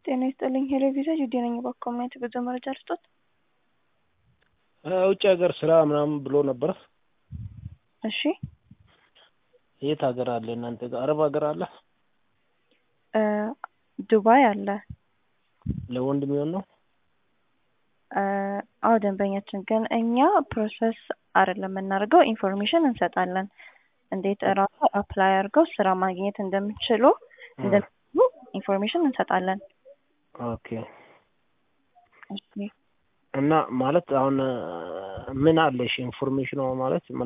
ጤና ይስጥልኝ ሄሎ ቪዛ ጁዴ ነኝ። እባክዎ ማየት ብዙ መረጃ ልስጦት? ውጭ ሀገር ስራ ምናምን ብሎ ነበር። እሺ የት ሀገር አለ እናንተ ጋር? አረብ ሀገር አለ? እ ዱባይ አለ። ለወንድ የሚሆን ነው? እ አዎ ደንበኛችን ግን እኛ ፕሮሰስ አይደለም የምናደርገው ኢንፎርሜሽን እንሰጣለን። እንዴት እራሱ አፕላይ አድርገው ስራ ማግኘት እንደሚችሉ እንደሚችሉ ኢንፎርሜሽን እንሰጣለን። ኦኬ እሺ እና ማለት አሁን ምን አለሽ ኢንፎርሜሽኑ ማለት